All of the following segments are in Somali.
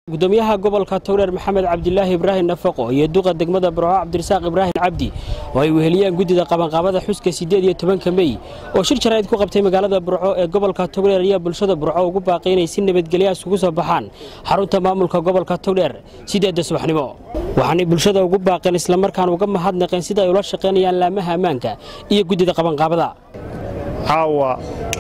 gudoomiyaha gobolka togdheer maxamed cabdilaahi ibraahim nafaqo iyo duqa degmada burco cabdirasaaq ibraahim cabdi oo ay weheliyaan guddida qabanqaabada xuska siddeed iyo tobanka mey oo shir jaraa'id ku qabtay magaalada burco ee gobolka togdheer ayaa bulshada burco ugu baaqay inay si nabadgelya isugu soo baxaan xarunta maamulka gobolka togdheer siddeedda subaxnimo waxaanay bulshada ugu baaqeen islamarkaan uga mahadnaqeen sida ay ula shaqaynayaan laamaha ammaanka iyo guddida qabanqaabada caawa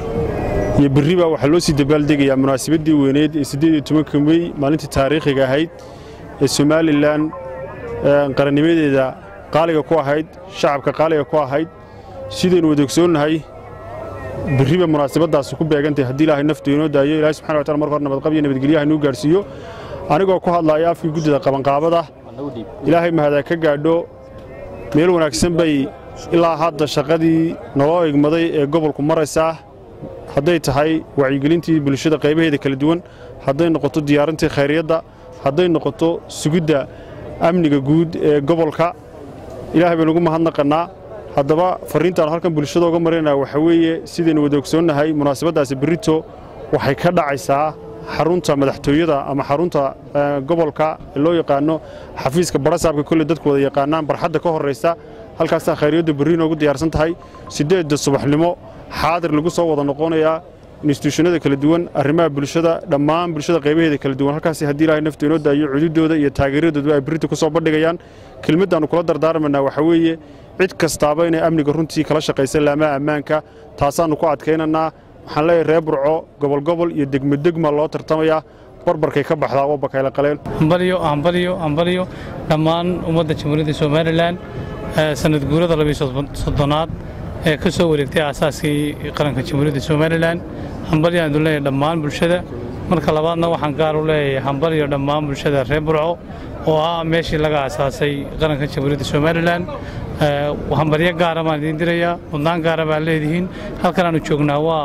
iyo berriba waxaa loo sii dabaaldegayaa munaasabaddii weyneed ee siddeed iyo tobanka mey maalintii taariikhiga ahayd ee somalilan qarannimadeeda qaaliga ku ahayd shacabka qaaliga ku ahayd sidaynu wada ogsoonnahay berriba munaasabaddaasi ku beegantahay haddii ilaahay naftu inoo daayo ilahay subxana wa tacala marka hore nabadqab iyo nabadgelyaha inuu gaarsiiyo anigoo ku hadlaaya afkii guddida qabanqaabada ilaahay mahadaa ka gaadho meel wanaagsan bay ilaa hadda shaqadii naloo egmaday ee gobolku maraysaa hadday tahay wacyigelintii bulshada qaybaheeda kala duwan hadday noqoto diyaarintii khayriyadda hadday noqoto sugidda amniga guud ee gobolka ilaahay baynu ugu mahadnaqannaa haddaba farriintaanu halkan bulshada uga marinaa waxaa weeye sidaynu wada ogsoonnahay munaasabaddaasi berrito waxay ka dhacaysaa xarunta madaxtooyada ama xarunta gobolka ee loo yaqaano xafiiska barasaabka kolley dadku wada yaqaanaan barxadda ka horraysa halkaasaa khayriyadda berri inoogu diyaarsan tahay siddeedda subaxnimo xaadir lagu soo wada noqonayaa instituushannada kala duwan arrimaha bulshada dhammaan bulshada qaybaheeda kala duwan halkaasi haddii ilaahay naftu inoo daayo cududooda iyo taageeradooda ay berrita ku soo bandhigayaan kelmaddaannu kula dardaarmanaa waxaa weeye cid kastaaba inay amniga runtii kala shaqaysa laamaha ammaanka taasaannu ku adkaynannaa waxaan leeyahay reer burco gobolgobol iyo degmodegma loo tartamayaa barbarkay ka baxdaa waa bakayla qaleen hambalyo hambalyo hambalyo dhammaan ummadda jamhuuriyadda somalilan sanad guurada labiysoddonaad ee ka soo wareegtay aasaaskii qaranka jamhuuriyadda somalilan hambalyo aan leeyahay dhammaan bulshada marka labaadna waxaan gaar u leeyahay hambalyo dhammaan bulshada reer burco oo ah meeshii laga aasaasay qaranka jamhuuriyadda somalilan hambalyo gaara baan idiin dirayaa mudnaan gaara baan leedihiin halkan aanu joognaa waa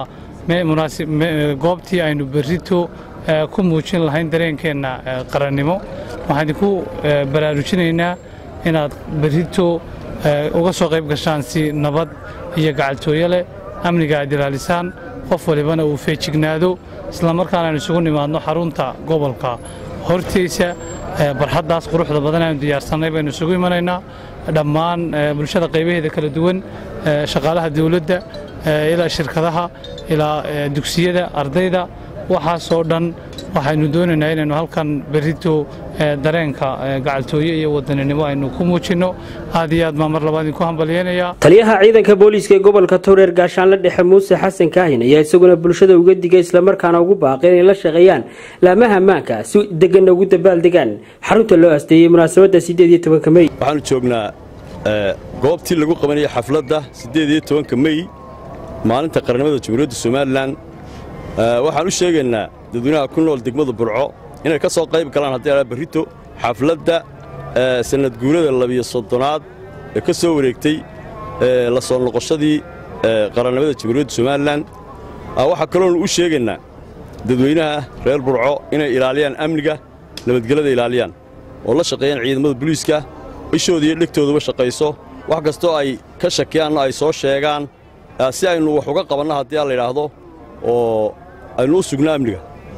goobtii aynu berrito ku muujin lahayn dareenkeenna qarannimo waxaan idinku baraarujinaynaa inaad berrito uga soo qayb gashaan si nabad iyo gacaltooyo leh amniga aad ilaalisaan qof walibana uu feejignaado islamarkaana aynu isugu nimaadno xarunta gobolka hortaysa barxaddaas quruxda badan aynu diyaarsannay baynu isugu imanaynaa dhammaan bulshada qaybaheeda kala duwan shaqaalaha dawladda ilaa shirkadaha ilaa dugsiyada ardayda waxaasoo dhan waxaynu doonaynaa inaynu halkan berrito dareenka gacaltooye iyo wadaninimo aynu ku muujinno aad iyo aad baan mar labaad idinku hambalyeynayaa taliyaha ciidanka booliiska ee gobolka togdheer gaashaanle dhexe muuse xasan kaahin ayaa isaguna bulshada uga digay islamarkaana ugu baaqay inay la shaqeeyaan laamaha ammaanka si deganna ugu dabaaldegaan xarunta loo asteeyey munaasabadda siddeed iyo tobanka mey waxaanu joognaa goobtii lagu qabanayay xafladda siddeed iyo tobanka mey maalinta qarannimada jamhuuriyadda somalilan waxaan u sheegaynaa dadweynaha ku nool degmada burco inay ka soo qayb galaan haddii ala berrito xafladda sannad guurada labiyo soddonaad ee ka soo wareegtay la soo noqoshadii qarannimada jamhuuriyadda somalilan waxaa kaloonu u sheegaynaa dadweynaha reer burco inay ilaaliyaan amniga nabadgelyada ilaaliyaan oo la shaqeeyaan ciidamada buliiska ishooda iyo dhegtooduba shaqayso wax kastoo ay ka shakiyaanna ay soo sheegaan si aynu wax uga qabanno haddii a layidhaahdo oo aynu u sugno amniga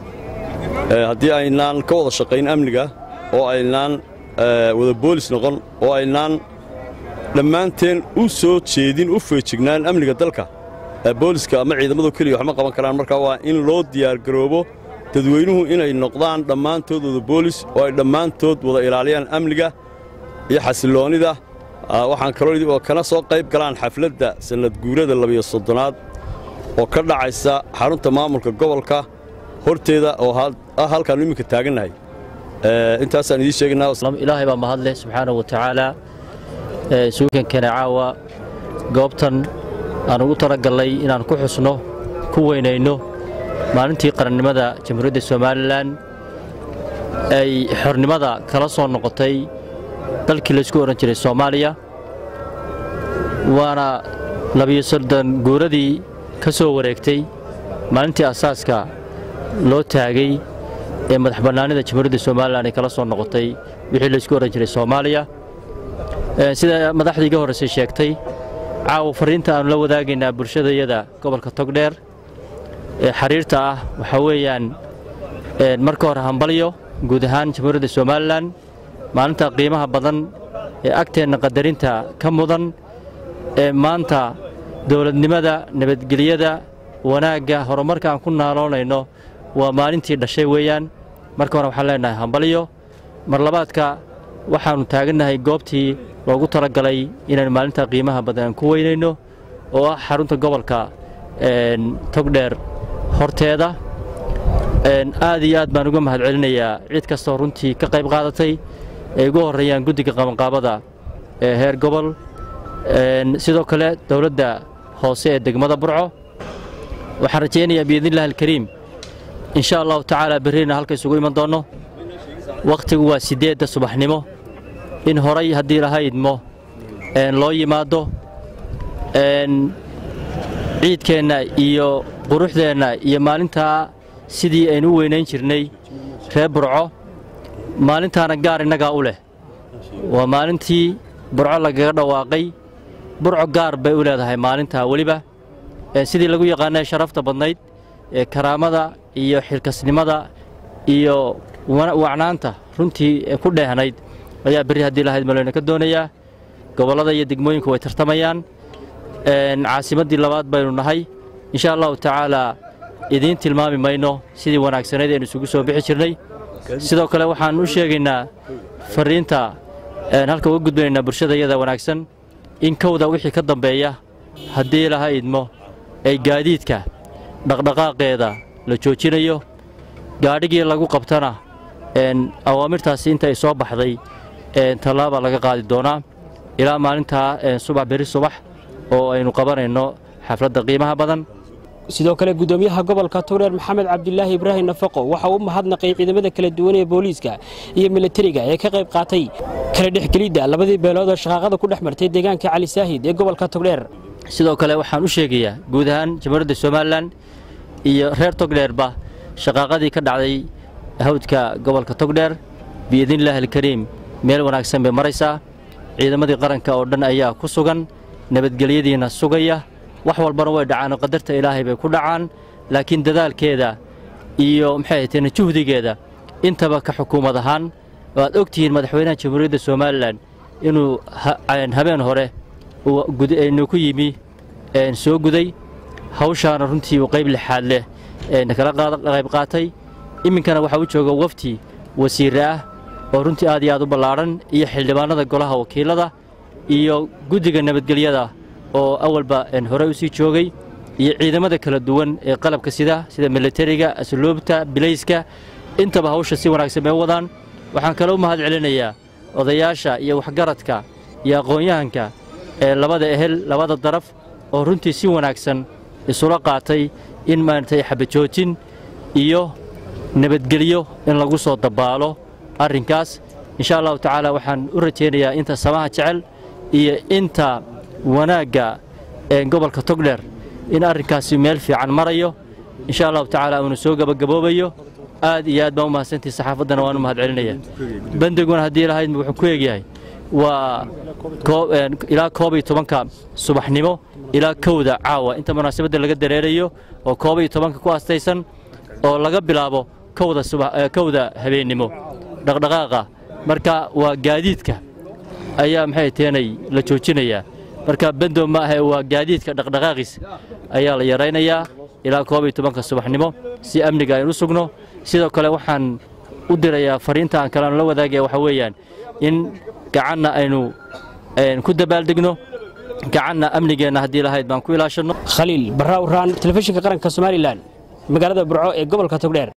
haddii aynaan ka wada shaqayn amniga oo aynaan wada boolis noqon oo aynaan dhammaanteen u soo jeedin u feejignaan amniga dalka booliska ama ciidamadu keliya waxma qaban karaan marka waa in loo diyaargaroobo dadweynuhu inay noqdaan dhammaantood wada boolis oo ay dhammaantood wada ilaaliyaan amniga iyo xasilloonnida waxaan kaloo kana soo qayb galaan xafladda sannad guurada labiyo soddonaad oo ka dhacaysa xarunta maamulka gobolka horteeda oo ah halkaannu iminka taagannahay intaasaan idiin sheegaynaailaahay baa mahadleh subxaana wa tacaala suukankana caawa goobtan aan ugu talagallay inaan ku xusno ku weynayno maalintii qarannimada jamhuuriyadda somalilan ay xornimada kala soo noqotay dalkii laysku odhan jiray soomaaliya waana labiyo soddon guuradii ka soo wareegtay maalintii asaaska loo taagay ee madax bannaanida jamhuuriyadda somalilan ay kala soo noqotay wixii laysku odhan jiray soomaaliya sida madaxdii ga horraysay sheegtay caawa farriinta aannu la wadaagaynaa bulshadayada gobolka togdheer ee xiriirta ah waxaa weeyaan marka hore hambalyo guud ahaan jamhuuriyadda somalilan maalinta qiimaha badan ee agteenna qadarinta ka mudan ee maanta dowladnimada nabadgelyada wanaagga horumarka aan ku naaloonayno waa maalintii dhashay weeyaan marka hore waxaan leenahay hambalyo mar labaadka waxaannu taagannahay goobtii loogu talagalay inaan maalinta qiimaha badan aan ku weynayno oo ah xarunta gobolka togdheer horteeda aad iyo aad baan uga mahad celinayaa cid kastoo runtii ka qayb qaadatay ay ugu horreeyaan guddiga qabanqaabada ee heer gobol sidoo kale dowladda hoose ee degmada burco waxaan rajaynayaa biidnillahi alkariim insha allahu tacaala berrina halka isugu iman doonno wakhtigu waa siddeedda subaxnimo in horay haddii laha idmo loo yimaado ciidkeenna iyo quruxdeenna iyo maalintaa sidii aynu u weynayn jirnay reer burco maalintaana gaar innagaa u leh waa maalintii burco lagaga dhawaaqay burco gaar bay u leedahay maalintaa weliba sidii lagu yaqaanay sharafta badnayd ee karaamada iyo xilkasnimada iyo wacnaanta runtii ku dheehnayd ayaa berri haddii lahayd maleyna ka doonayaa gobollada iyo degmooyinku way tartamayaan caasimaddii labaad baynu nahay insha allahu tacaalaa idiin tilmaami mayno sidii wanaagsanayd aynu isugu soo bixi jirnay sidoo kale waxaan u sheegaynaa fariinta halka uga gudbanaynaa bulshada iyada wanaagsan in kowda wixii ka dambeeya haddii laha idmo ay gaadiidka dhaqdhaqaaqeeda la joojinayo gaadhigii lagu qabtana awaamirtaasi inta ay soo baxday tallaaba laga qaadi doonaa ilaa maalintaa subax berri subax oo aynu qabanayno xafladda qiimaha badan sidoo kale gudoomiyaha gobolka togdheer maxamed cabdilaahi ibraahim nafaqo waxa uu mahadnaqay ciidamada kala duwan ee booliiska iyo milatariga ee ka qayb qaatay kala dhexgelidda labadii beelood oo shaqaaqada ku dhex martay deegaanka cali saahid ee gobolka togdheer sidoo kale waxaan u sheegayaa guud ahaan jamhuuriyadda somalilan iyo reer togdheerba shaqaaqadii ka dhacday hawdka gobolka togdheer biidnillaahi alkariim meel wanaagsan bay maraysaa ciidamadii qaranka oo dhan ayaa ku sugan nabadgelyadiina sugaya wax walbana way dhacaan oo qadarta ilaahay bay ku dhacaan laakiin dadaalkeeda iyo maxay ahayteen juhdigeeda intaba ka xukuumad ahaan oo aad og tihiin madaxweynaha jamhuuriyadda somalilan inuu habeen hore nu ku yimi soo guday hawshaana runtii uu qayb lixaad leh kala qayb qaatay iminkana waxaa u jooga wafti wasiire ah oo runtii aad iyo aad u ballaadhan iyo xildhibaanada golaha wakiilada iyo guddiga nabadgelyada oo awalba hore u sii joogay iyo ciidamada kala duwan ee qalabka sida sida milatariga asluubta bilayska intaba hawsha si wanaagsan bay u wadaan waxaan kale u mahad celinayaa odayaasha iyo waxgaradka iyo aqoon-yahanka ee labada ehel labada daraf oo runtii si wanaagsan isula qaatay in maaragtay xabajoojin iyo nabadgelyo in lagu soo dabaalo arrinkaas insha allahu tacaala waxaan u rajaynayaa inta samaha jecel iyo inta wanaagga gobolka togdheer in arrinkaasi meel fiican marayo insha allahu tacaala uuna soo gabagaboobayo aad iyo aad baan u mahadsantihi saxaafaddana waan u mahad celinaya bandiguna haddii lahayd wuxuu ku egyahay waa ilaa koob iyo tobanka subaxnimo ilaa kowda caawa inta munaasabadda laga dareerayo oo koob iyo tobanka ku astaysan oo laga bilaabo kowda habeennimo dhaqdhaqaaqa marka waa gaadiidka ayaa maxay teenay la joojinayaa marka bendo ma ahe waa gaadiidka dhaqdhaqaaqiis ayaa la yaraynayaa ilaa koob iyo tobanka subaxnimo si amniga aynu u sugno sidoo kale waxaan u dirayaa fariinta aan kaleanu la wadaagaya waxaa weeyaan in gacanna aynu ku dabaaldegno gacanna amnigeenna haddii lahayd baan ku ilaashanno khaliil barraa uraan telefishinka qaranka somalilan magaalada burco ee gobolka togdheer